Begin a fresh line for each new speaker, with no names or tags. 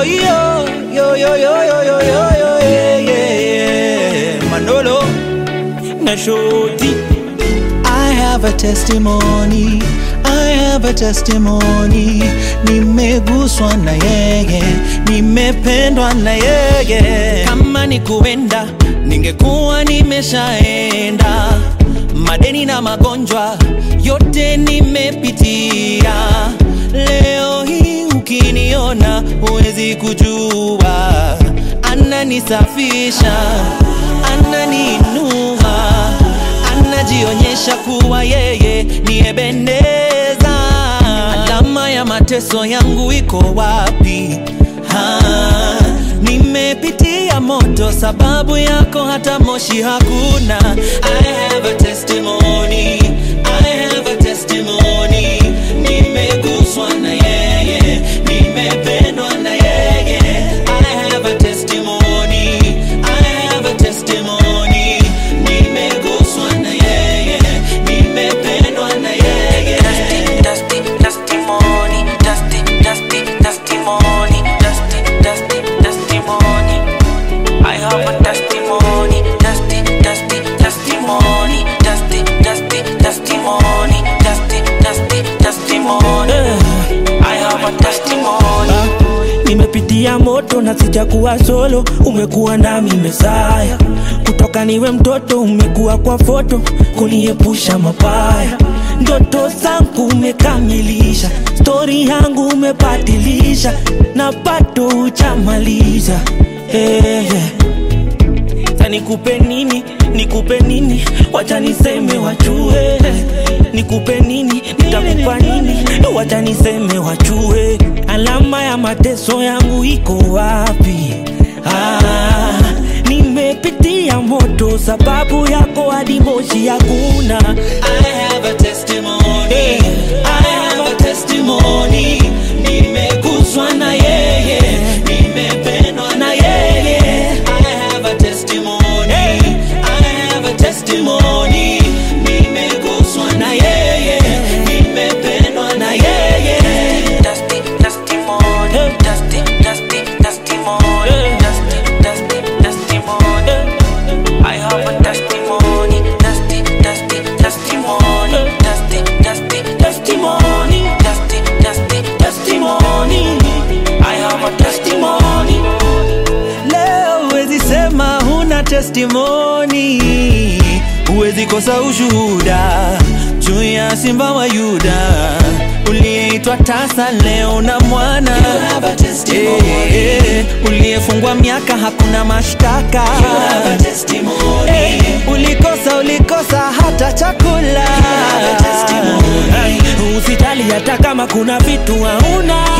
yo yo yo yo yo yo yo yo yo yeah, yeah, yeah. Manolo na Shoti I have a testimony I have a testimony nimeguswa na yeye nimependwa na yeye kama ni kuenda ningekuwa nimeshaenda madeni na magonjwa yote nimepitia leo hii ukiniona huwezi kujua ananisafisha ananiinua anajionyesha kuwa yeye ni Ebeneza. Alama ya mateso yangu iko wapi? Ha, nimepitia moto, sababu yako hata moshi hakuna. I have a testimony, I have a testimony. Nimeguswa na yeye, nimependwa na yeye. I have a testimony, I have a testimony. Nimeguswa na yeye, nimependwa na yeye.
Dusty, testimony, dusty, dusty, testimony, dusty, dusty, testimony. I have a testimony, dusty, dusty, testimony, dusty, dusty, testimony, dusty, dusty, testimony. I have a testimony.
nimepitia moto na sijakuwa solo umekuwa nami mesaya kutoka niwe mtoto umekuwa kwa foto kuniepusha mabaya ndoto zangu umekamilisha stori yangu umebadilisha na bado hujamaliza hey, yeah. Sasa nikupe nini, nikupe nini, wacha niseme wajue. Nikupe nini, nitakupa nini, wacha niseme wajue. Alama ya mateso yangu iko wapi? Ah, nimepitia moto, sababu yako hadi moshi hakuna.
I have a testimony. I have a testimony. Nimeguswa na yeye, nimependwa na yeye. I have a testimony. I have a testimony. Nimeguswa na yeye, nimependwa na yeye.
Dusty, testimony, dusty, dusty, testimony, dusty, dusty, testimony. I have a testimony, dusty, dusty, testimony, dusty, dusty, testimony, dusty, dusty, testimony. I have a testimony.
Leo huwezi sema huna testimoni, huwezi kosa ushuhuda juu ya simba wa Yuda uliyeitwa tasa leo na mwana Eh, eh, uliyefungwa miaka hakuna mashtaka Eh, ulikosa ulikosa hata chakula
Usijali hata kama kuna vitu hauna